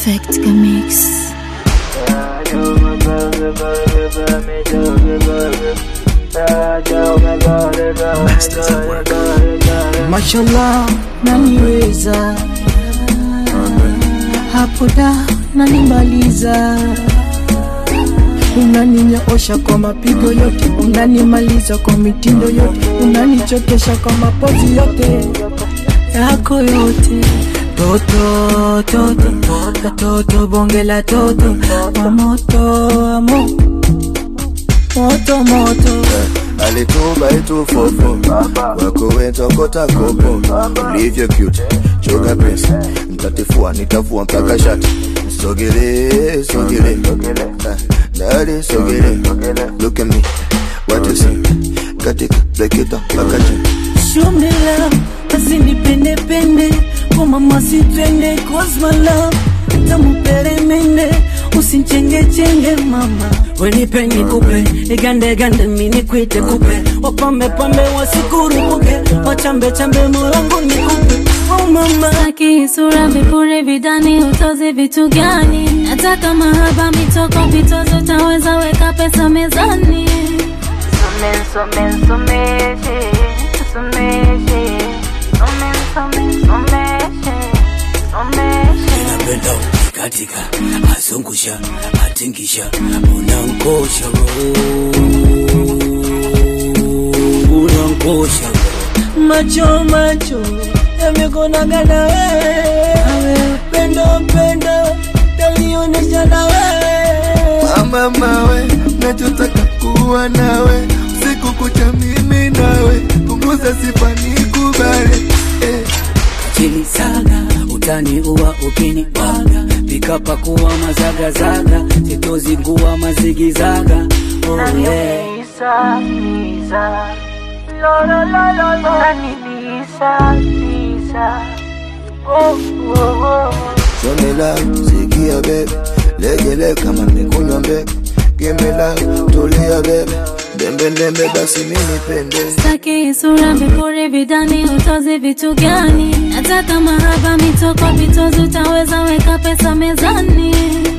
Perfect Mix. Mashallah, naniweza hapo da nanimaliza, unaninyoosha kwa mapigo yote, unanimaliza kwa mitindo yote, unanichokesha kwa mapozi yote yako yote toto toto toto bonge la toto wa moto wa mo moto moto alituba itufofo wako wentokota kopo ulivyo cute choka pesa mtatifua nitafua mpaka shati sogele sogele Ah, dadi sogele look at me what you see katika break it up mpaka chini Show me love, basi nipende pende kwa mama sitwende cause my love tamuperemende usinchenge chenge mama wenipe nikupe igande gande mini kwite kupe wapambe pambe wasikurupuke wachambe chambe molangu nikupe oh mama Saki sura vipuri vidani utozi vitu gani? Nataka mahaba mitoko vitozo utaweza weka pesa mezani. napenda katika azungusha atingisha unankosha unankosha macho macho yamekonaga na wewe pendo pendo talionesha na wewe mama mawe nachotaka kuwa nawe siku kucha mimi nawe punguza sifa nikubale eh. chini saga utani uwa ukini baga pikapa kuwa mazagazaga sitozingua mazigizaga oh, yeah. Show me love, sikia bebe, legele kama nimekunywa mbebe. Give me love, tulia bebe, dembe dembe basi mimi pende. Saki sura vipuri vidani utozi vitu gani? Nataka mahaba mitoko vitozi utaweza weka pesa mezani.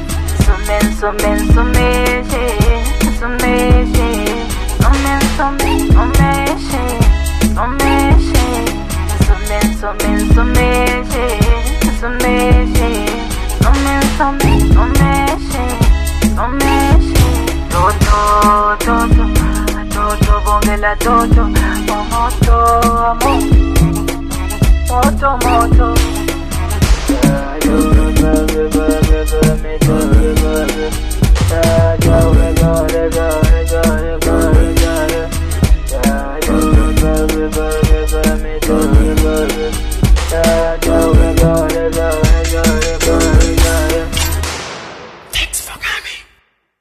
Toto, moto, amor, moto, moto. Yeah, you